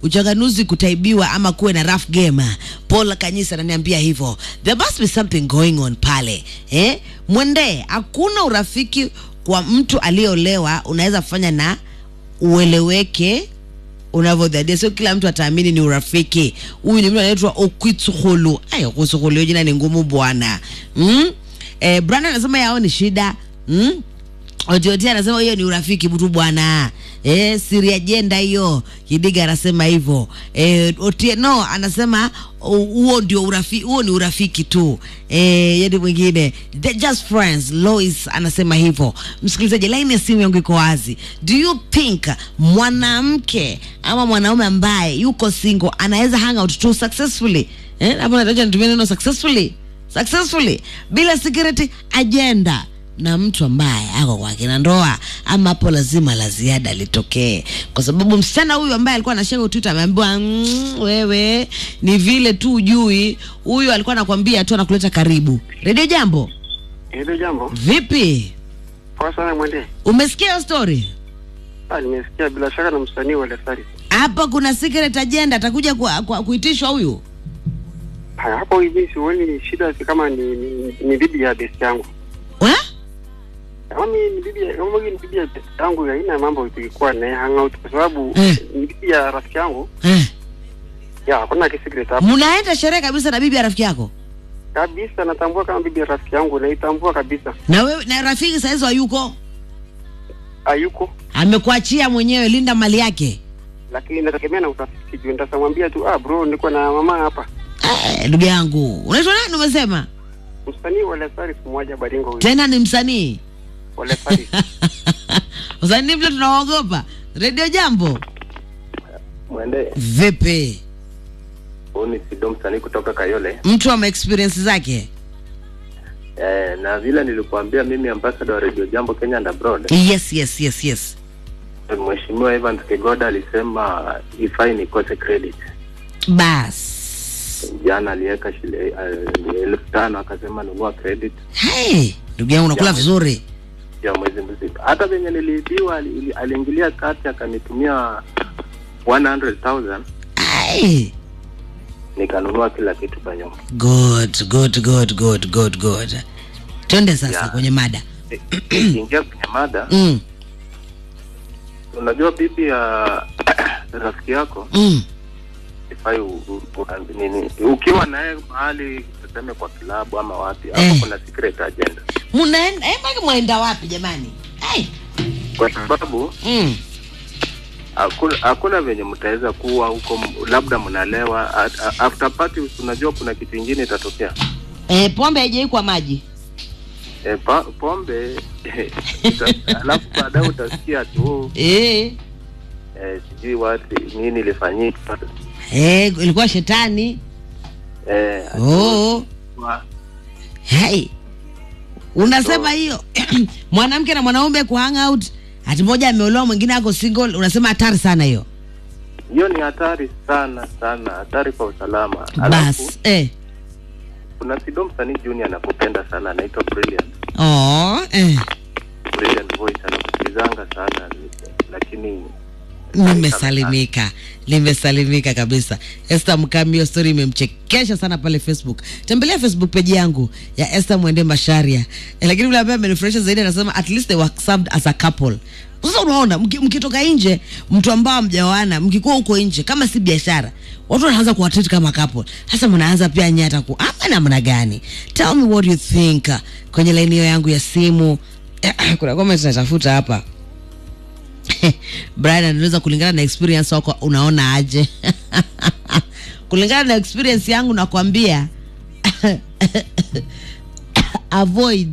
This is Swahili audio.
uchanganuzi kutaibiwa ama kuwe na rough game. Paul Kanyisa ananiambia hivyo, there must be something going on pale eh? Mwende, hakuna urafiki kwa mtu aliyeolewa unaweza fanya na ueleweke unavyodhadia, sio kila mtu ataamini ni urafiki. Huyu ni mtu anaitwa Okwitsukhulu. Ay, Okwitsukhulu, hiyo jina ni ngumu bwana. Mm? Eh, Brandon anasema yao ni shida. Mm? Otioti anasema hiyo ni urafiki tu bwana. Eh, siri ajenda hiyo. Kidiga anasema hivyo. Eh, Otieno anasema hu- huo ndio urafiki, huo ni urafiki tu. Eh, yadi mwingine they're just friends. Lois anasema hivyo. Msikilizaji, line ya simu yangu iko wazi. Do you think mwanamke ama mwanaume ambaye yuko single anaweza hang out tu successfully? Eh, hapo nataka nitumie neno successfully. Successfully bila security agenda na mtu ambaye ako kwa kina ndoa ama hapo lazima la ziada litokee, kwa sababu msichana huyu ambaye alikuwa anashare Twitter ameambiwa mm, wewe ni vile tu ujui, huyu alikuwa anakwambia tu anakuleta karibu. Radio Jambo, Hilo jambo vipi? poa sana mwende. Umesikia hiyo story? Ah, nimesikia bila shaka na msanii wa Lesari. Hapa kuna secret agenda, atakuja kwa, kwa, kuitishwa huyu. Haya, hapo hivi sioni shida, si kama ni, ni, ni bibi ya best yangu. Wa? Kama mi ni bibi ya- kama mi ni bibi ya best yangu, haina mambo tulikuwa naye hangout kwa sababu Eh. ni bibi ya rafiki yangu. Eh, Ya, hakuna kisigret hapo. mnaenda sherehe kabisa na bibi ya rafiki yako Kabisa natambua kama bibi ya rafiki yangu, naitambua kabisa. na wewe na rafiki saizi hayuko, Hayuko, amekuachia mwenyewe, linda mali yake. lakini nategemea na utafiti juu nitamwambia tu, ah bro, niko na mama hapa. Eh, ndugu yangu, unaitwa nani? Umesema Msanii wa Lesari kumwaja Baringo huyu. tena ni msanii Wa Lesari. usanii vile tunaogopa. Radio Jambo, Mwende, vipi? huu ni Sido msanii kutoka Kayole. Mtu ama experience zake? Eh, na vile nilikuambia mimi ambassador wa Radio Jambo Kenya and abroad, Yes, yes, yes, yes. Mheshimiwa Evans Kigoda alisema ifai nikose credit. Bas Jana aliweka shile uh, elfu tano akasema nunua credit hey, ndugu yangu unakula Ya, vizuri. ya mwezi mzima. Hata venye niliibiwa ali- ili- aliingilia kati akanitumia 100,000 Hey. nikanunua kila kitu kwa nyumba. Good, good, good, good, good, good. Twende sasa Ya. kwenye mada. Ikiingia kwenye mada, Mm, unajua bibi ya rafiki yako mm. ifai u- u- u- nini ukiwa naye mahali tuseme kwa kilabu ama wapi hapo Eh. kuna secret agenda Munaenda eh, maki mwaenda wapi jamani? Hey. kwa sababu Mm. hakuna hakuna venye mtaweza kuwa huko m- labda mnalewa a- a- after party unajua kuna kitu ingine itatokea Eh, pombe haijaikwa maji. e, pa, pombe uta- alafu baadaye utasikia tu Eh. e, sijui wati nini ilifanyika Eh, ilikuwa shetani. e, Oh. Hey. Unasema So- hiyo mwanamke na mwanaume ku hang out, ati mmoja ameolewa mwingine ako single, unasema hatari sana hiyo. hiyo ni hatari sana sana hatari kwa usalama alafu Bas. Eh. kuna Sido msanii junior anakupenda sana anaitwa Brilliant Oh, eh. Brilliant voice anakusikizanga sana lakini Nimesalimika, nimesalimika kabisa. Esther Mkami, hiyo story imemchekesha sana pale Facebook. Tembelea Facebook page yangu ya Esther Mwende Masharia. Eh, lakini yule ambaye amenifurahisha zaidi anasema at least they were served as a couple. Sasa unaona mki- mkitoka nje, mtu ambao mjaoana, mkikuwa huko nje, kama si biashara, watu wanaanza kuwatreat kama couple. Sasa mnaanza pia nyata ku ama namna gani? Tell me what you think kwenye line hiyo yangu ya simu. Kuna comment natafuta hapa. Brian anaweza kulingana na experience wako unaona aje? kulingana na experience yangu nakwambia avoid